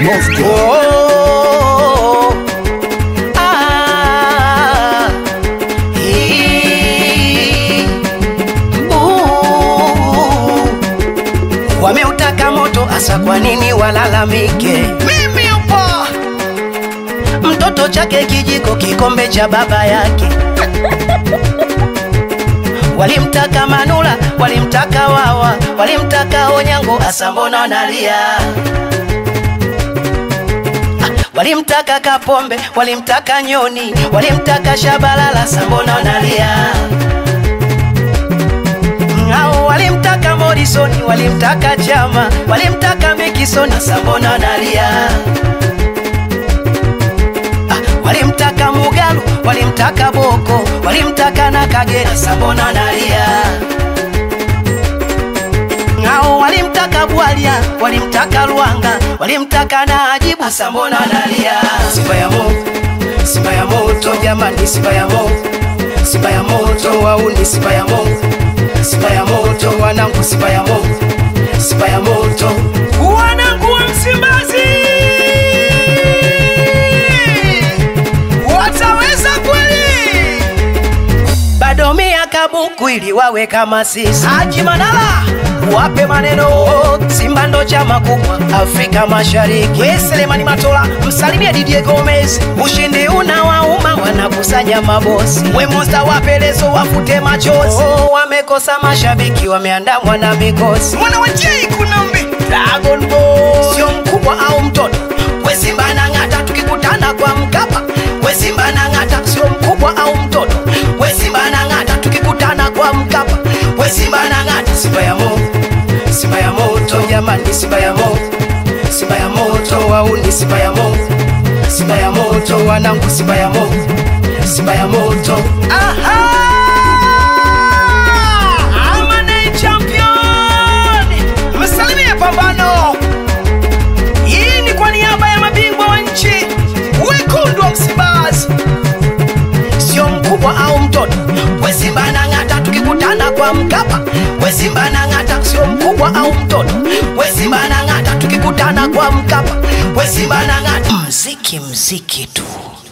Moscow. Oh, ah, hii, uh, wameutaka moto asa, kwa nini walalamike? Mimi upo mtoto chake kijiko, kikombe cha baba yake walimtaka Manula, walimtaka Wawa, walimtaka Onyango, asa mbona nalia? walimtaka Kapombe, walimtaka Nyoni, walimtaka Shabalala, sambona nalia? Ngao walimtaka Morrison, walimtaka Chama, walimtaka Mikison, sambona nalia? Ah, walimtaka Mugalu, walimtaka Boko, walimtaka na Kagera, sambona nalia? Ngao walimtaka Bwalia, walimtaka Lwanga, walimtaka na Ajibu, asa mbona nalia? Simba ya moto, Simba ya moto jamani, Simba ya moto, Simba ya moto wauni, Simba ya moto, Simba ya moto wanangu, Simba ya moto, Simba ya moto wanangu wa Msimbazi, wataweza kweli? bado miaka buku ili wawe kama sisi. Haji Manara wape maneno, Simba ndo chama kubwa Afrika Mashariki. We Selemani Matola msalimie Didier Gomez, ushindi una wauma, wanakusanya mabosi. We Musta wapelezo wafute machozi, oh, wamekosa mashabiki, wameandamwa na mikosi. Mwana wa J Kunambi Dragon Ball sio mkubwa au mtoto, we Simba na ng'ata, tukikutana kwa Mkapa, we Simba na ng'ata, sio mkubwa au mtoto, we Simba na ng'ata, tukikutana kwa Mkapa, we Simba na ng'ata, Simba ya moto, Simba ya moto jamani, Simba ya moto, Simba ya moto wauni, Simba ya moto, Simba ya moto wanangu, Simba ya moto, Simba ya moto. Aha! Amane champion, msalimie pambano. Hii ni kwa niaba ya mabingwa wa nchi wekundu wa Msimbazi, sio mkubwa au mtoto. We Simba na ng'ata, tukikutana kwa Mkapa. We Simba na ng'ata, sio mkubwa au mtoto. We Simba na ng'ata, tukikutana kwa Mkapa. We Simba na ng'ata, mziki mziki tu.